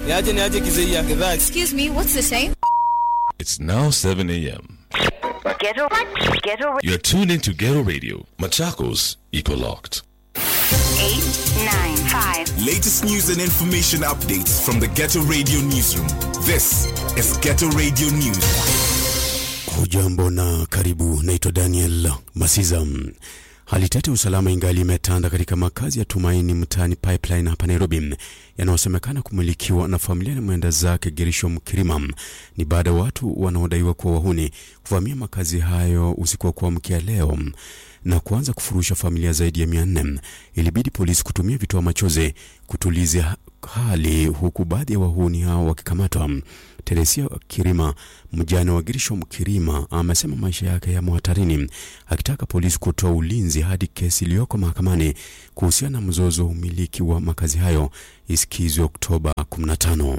Niaje niaje kizee ya gidhaa. Excuse me, what's the time? It's now 7 a.m. Ghetto, ghetto, You're tuned into Ghetto Radio. Machakos, Eco Locked. eight, nine, five. Latest news and information updates from the Ghetto Radio Newsroom. This is Ghetto Radio News. Hujambo na karibu. Naitwa Daniel Masiza. Hali tete ya usalama ingali imetanda katika makazi ya Tumaini mtaani Pipeline hapa Nairobi, yanayosemekana kumilikiwa na familia na mwenda zake Gerisho Mkirima. Ni baada ya watu wanaodaiwa kuwa wahuni kuvamia makazi hayo usiku wa kuamkia leo na kuanza kufurusha familia zaidi ya mia nne. Ilibidi polisi kutumia vitoa machozi kutuliza hali, huku baadhi ya wahuni hao wakikamatwa. Teresia Kirima, mjane wa Girisho Mkirima, amesema maisha yake yamo hatarini, akitaka polisi kutoa ulinzi hadi kesi iliyoko mahakamani kuhusiana na mzozo wa umiliki wa makazi hayo isikizwe Oktoba 15.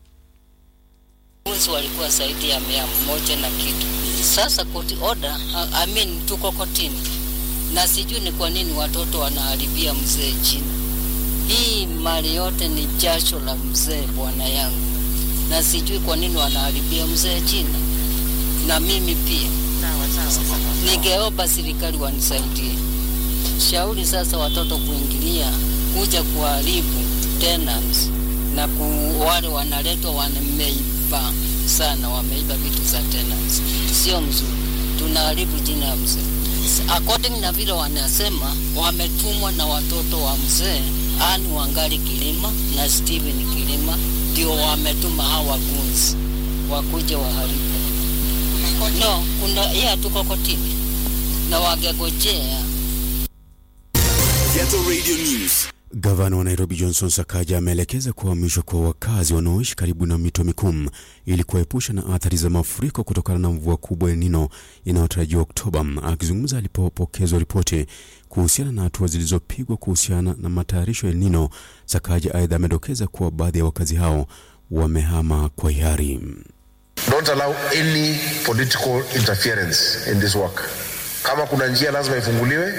Wezi walikuwa zaidi ya mia moja na kitu. Sasa court order, I I mean tuko kotini, na sijui ni kwa nini watoto wanaharibia mzee jina. Hii mali yote ni jasho la mzee bwana yangu, na sijui kwa nini wanaharibia mzee jina, na mimi pia ningeomba serikali wanisaidie. Shauri sasa watoto kuingilia kuja kuharibu tenants na ku, wale wanaletwa wameiba sana, wameiba vitu za tenants, sio mzuri, tunaharibu jina ya mzee. According na vile wanasema, wametumwa na watoto wa mzee Ani Wangali Kilima na Steven Kilima, ndio wametuma hawa gunzi wakuja waharibu. No, kuna yeye tuko kotini na wangegojea Ghetto Radio News. Gavana wa Nairobi Johnson Sakaja ameelekeza kuhamishwa kwa wakazi wanaoishi karibu na mito mikuu ili kuepusha na athari za mafuriko kutokana na mvua kubwa ya Nino inayotarajiwa Oktoba. Akizungumza alipopokezwa ripoti kuhusiana na hatua zilizopigwa kuhusiana na matayarisho ya Nino, Sakaja aidha amedokeza kuwa baadhi ya wakazi hao wamehama kwa hiari. Don't allow any political interference in this work. Kama kuna njia lazima ifunguliwe,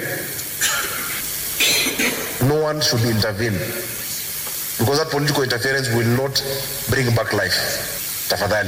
no one should intervene because that political interference will not bring back life. Tafadhali.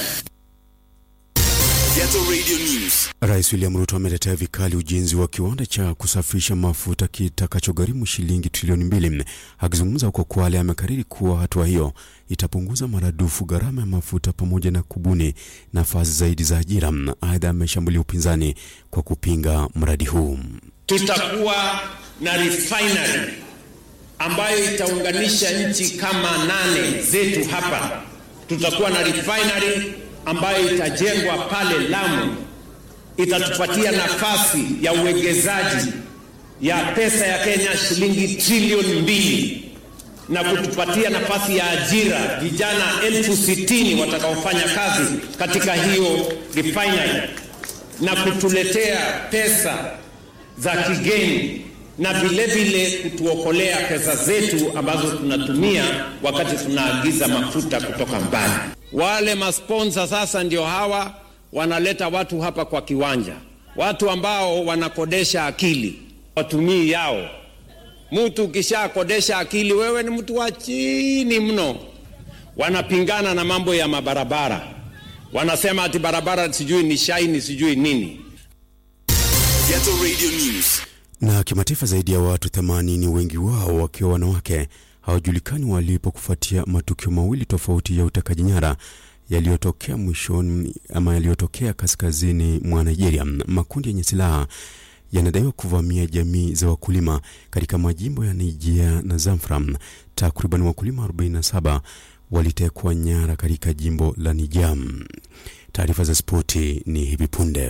Ghetto Radio News. Rais William Ruto ametetea vikali ujenzi wa kiwanda cha kusafisha mafuta kitakachogharimu shilingi trilioni mbili. Akizungumza huko Kwale, amekariri kuwa hatua hiyo itapunguza maradufu gharama ya mafuta pamoja na kubuni nafasi zaidi za ajira. Aidha, ameshambulia upinzani kwa kupinga mradi huu. tutakuwa na refinery ambayo itaunganisha nchi kama nane zetu hapa. Tutakuwa na refinery ambayo itajengwa pale Lamu, itatupatia nafasi ya uwekezaji ya pesa ya Kenya shilingi trilioni mbili na kutupatia nafasi ya ajira vijana elfu sitini watakaofanya kazi katika hiyo refinery na kutuletea pesa za kigeni na vile vile kutuokolea pesa zetu ambazo tunatumia wakati tunaagiza mafuta kutoka mbali. Wale masponsa sasa ndio hawa wanaleta watu hapa kwa kiwanja, watu ambao wanakodesha akili, watumii yao. Mtu ukishakodesha akili, wewe ni mtu wa chini mno. Wanapingana na mambo ya mabarabara, wanasema ati barabara sijui ni shaini sijui nini. Ghetto Radio News. Na kimataifa, zaidi ya watu 80 wengi wao wakiwa wanawake hawajulikani walipo kufuatia matukio mawili tofauti ya utekaji nyara yaliyotokea mwishoni ama yaliyotokea kaskazini mwa Nigeria. Makundi yenye silaha yanadaiwa kuvamia jamii za wakulima katika majimbo ya Niger na Zamfara. Takriban wakulima 47 walitekwa nyara katika jimbo la Niger. Taarifa za spoti ni hivi punde.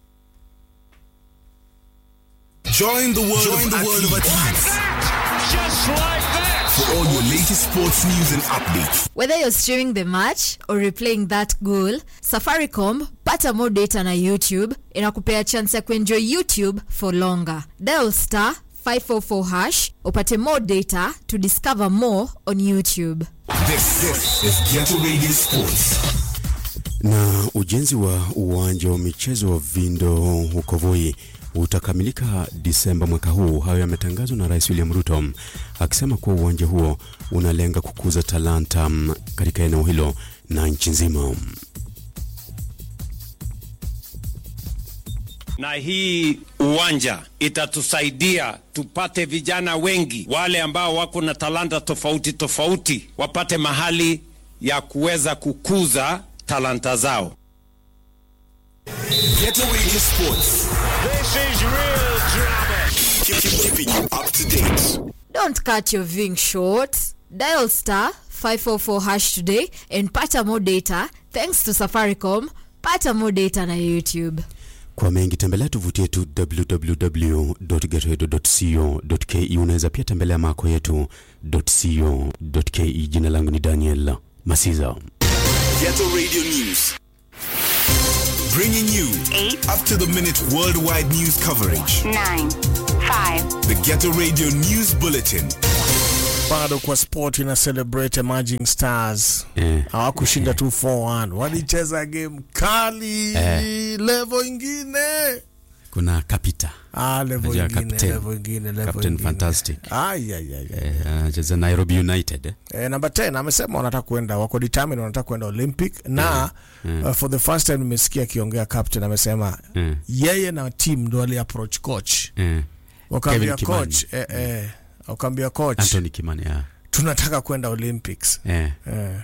Join the world, Join the world of athletes. For all your latest sports news and updates. Whether you're streaming the match or replaying that goal, Safaricom pata more data na YouTube inakupea chance ya kuenjoy YouTube for longer. Dial star 544 hash upate more data to discover more on YouTube. This, this is Ghetto Radio Sports. Na ujenzi wa uwanja wa michezo wa Vindo huko Voi utakamilika Disemba mwaka huu. Hayo yametangazwa na Rais William Ruto akisema kuwa uwanja huo unalenga kukuza talanta mm, katika eneo hilo na nchi nzima. na hii uwanja itatusaidia tupate vijana wengi wale ambao wako na talanta tofauti tofauti wapate mahali ya kuweza kukuza talanta zao. Ghetto Radio Sports. This is real drama. Keep- Keeping you up to date. Don't cut your ving short. Dial star 544 hash today and pata more data thanks to Safaricom. Pata more data na YouTube. Kwa mengi tembelea tovuti yetu www.getoedo.co.ke. Unaweza pia tembelea mako yetu .co.ke. Jina langu ni Daniel Masiza. Ghetto Radio News. Bringing you Eight. up to the minute worldwide news coverage. nine, five, The Ghetto Radio News Bulletin. bado kwa sport ina celebrate emerging stars Eh. hawakushinda tu 4-1 walicheza game kali Eh. level ingine Kuna Kapita ah, level Unajua ingine captain. level ingine level Captain ingine. Fantastic. Ai, ai, ai, ai. eh, anacheza Nairobi United eh? Eh, namba 10 amesema wanataka kwenda wako determined wanataka kwenda Olympic na uh, for the first time nimesikia akiongea captain amesema Mm. yeye na team ndo wali approach coach Eh. wakaambia Kevin Kimani. coach eh, eh, wakaambia coach Anthony Kimani yeah. tunataka kwenda Olympics eh. eh.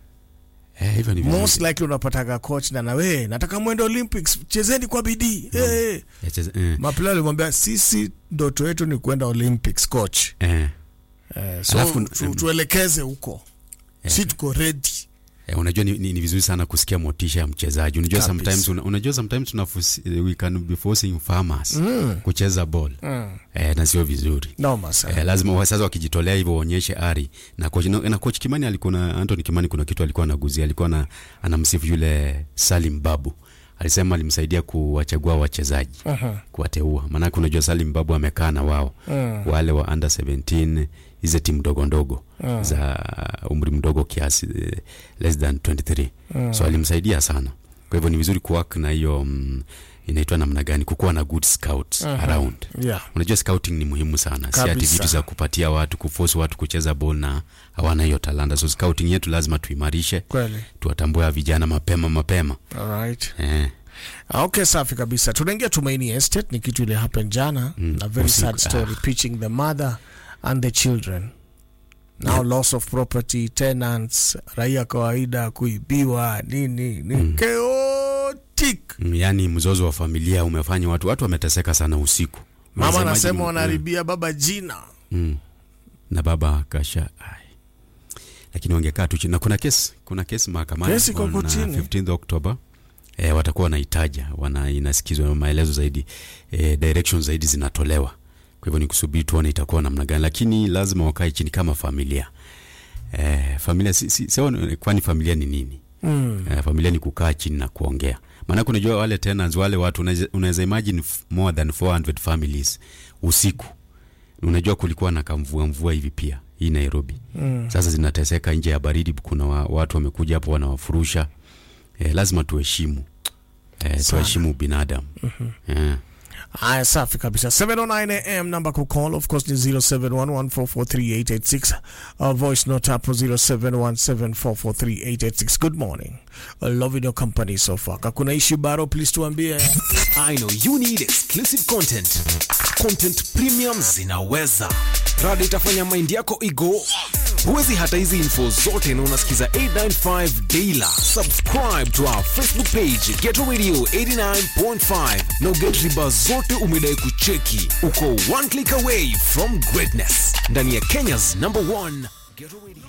Eh, hivyo ni vizuri. most likely unapataga coach na nawe nataka mwende Olympics chezeni kwa bidii mm. eh. Eh, cheza- eh. Mapela alimwambia sisi ndoto yetu ni kwenda Olympics coach Eh. eh, so Alafu- tu, tuelekeze huko si tuko ready Eh, unajua ni, ni, ni vizuri sana kusikia motisha ya mchezaji. Unajua Kabisa. sometimes una, unajua sometimes tuna we can be forcing farmers mm. kucheza ball mm. eh, na sio vizuri. noma sana Eh, lazima wa- sasa wakijitolea hivyo waonyeshe ari na coach, na, na coach Kimani alikuwa na Anthony Kimani, kuna kitu alikuwa anaguzia, alikuwa na, anamsifu yule Salim Babu, alisema alimsaidia kuwachagua wachezaji uh-huh. kuwateua, maanake unajua Salim Babu amekaa na wao uh-huh. wale wa under 17 hizi timu ndogo ndogo uh-huh. za umri mdogo kiasi eh, less than 23 uh-huh. so alimsaidia sana. Kwa hivyo ni vizuri kuwork na hiyo mm, inaitwa namna gani, kukuwa na good scouts uh-huh. around yeah. unajua scouting ni muhimu sana si ati Kabisa. vitu za kupatia watu kuforce watu kucheza ball na hawana hiyo talanta so scouting yetu lazima tuimarishe kweli tuwatambue vijana mapema mapema alright eh. okay safi kabisa tunaingia tumaini estate ni kitu ile happen jana mm, a very usiku. sad story pitching the mother and the children now Yeah. loss of property tenants raia kawaida kuibiwa nini ni mm. chaotic Mm, yaani mzozo wa familia umefanya watu watu wameteseka sana usiku mama Unasemaje anasema ni- wanaharibia baba jina mm. na baba kasha ai. lakini wangekaa tu chini na kuna kesi kuna kesi mahakamani Kesi iko on, uh, kotini. 15th October eh, watakuwa wanaitaja wana inasikizwa maelezo zaidi eh, direction zaidi zinatolewa kwa hivyo ni kusubiri tuone itakuwa namna gani lakini lazima wakae chini kama familia eh, familia si, si, si, kwani familia ni nini mm. eh, familia ni kukaa chini na kuongea maanake unajua wale tenants wale watu unaweza- unaweza imagine f- more than 400 families usiku unajua kulikuwa na kamvua mvua hivi pia hii nairobi mm. sasa zinateseka nje ya baridi kuna wa, watu wamekuja hapo wanawafurusha eh, lazima tuheshimu eh, tuheshimu binadamu mm-hmm. eh. Aya, safi kabisa 709 am namba kucall of course ni 0711443886 uh, voice note hapo 0717443886 good morning uh, loving your company so far kakuna ishi baro please tuambie I know you need exclusive content. Content premium zinaweza. Rada itafanya mind yako igo. Huwezi hata hizi info zote na unasikiza 895 Daila. Subscribe to our Facebook page Ghetto Radio 89.5 na uget riba zote umedai kucheki. Uko one click away from greatness. Ndani ya Kenya's number one Ghetto Radio.